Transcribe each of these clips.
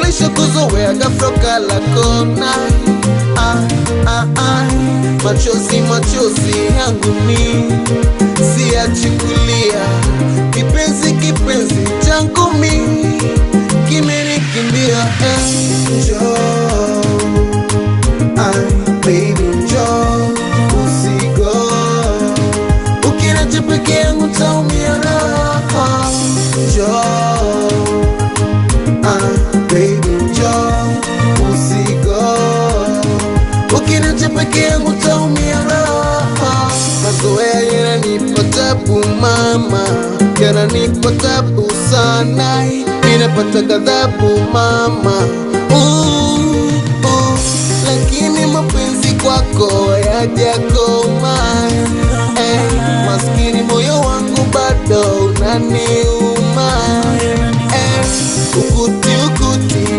ulishakuzoea ghafla ukala kona ah, ah, ah. machozi machozi yangu mi siyachukulia kipenzi kipenzi changu mi kimenikimbia eh. Njoo, ay, baby njoo usigo ukinacha peke yangu taumia raha njoo ah, baby njoo usigo ukinacha peke yangu taumia raha mazoea yananipa tabu mama yananipa tabu sana ninapata ghadhabu mama uh, uh, lakini mapenzi kwako yajakoma eh, maskini moyo wangu bado unaniuma eh, ukuti ukuti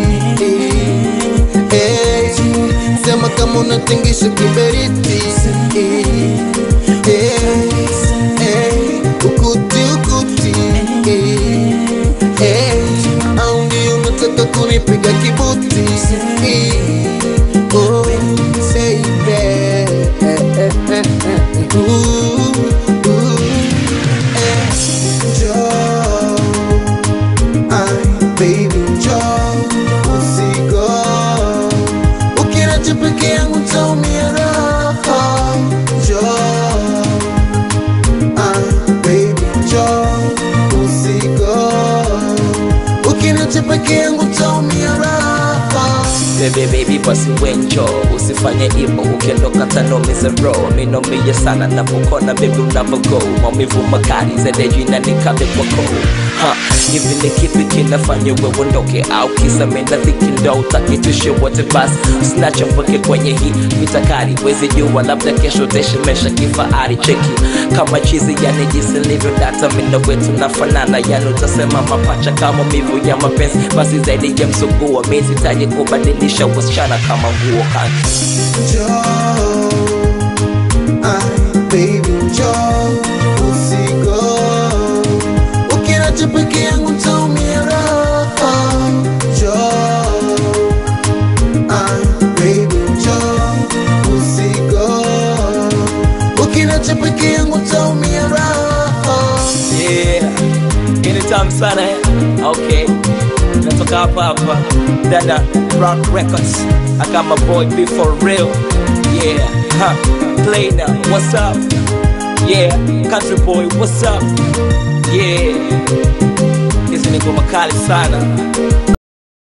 eh, sema kama unatingisha kiberiti eh, eh, eh, ukuti ukuti eh, eh, au ndio unataka kunipiga kibuti eh, oh, baby eh, eh, eh, eh, ooh, ooh, eh, njoo Ay, baby njoo usigo ukinacha peke yangu taumia raha njoo Ay, baby njoo usigo ukinacha peke yangu taumia raha Baby baby basi wenjo usifanye ipo ukiondoka tanomize roho minomie sana napokona baby unavogo maumivu makali zadeji na nikabe kwako ha hivi ni kipi kinafanya wewe uondoke au kisa menda dhiki ndo utaki tuishi wote basi usinacha mpweke kwenye hii mitakari wezi jua labda kesho utashimesha kifahari cheki kama chizi yani jinsi livyo data mindo wetu nafanana yani utasema mapacha kama mivu ya mapenzi basi zaidi ya msuguo mi sitaji kubadilisha wasichana kama nguo kani Njoo, ay, baby njoo, usigo. Ukiniacha peke yangu nitaumia raha. Njoo, ay, baby njoo, usigo. Ukiniacha peke yangu nitaumia raha. yeah anytime sana eh? okay natoka hapa hapa dada rock records i got my boy be for real yeah huh. play now what's up yeah country boy what's up yeah hizi ni ngoma kali sana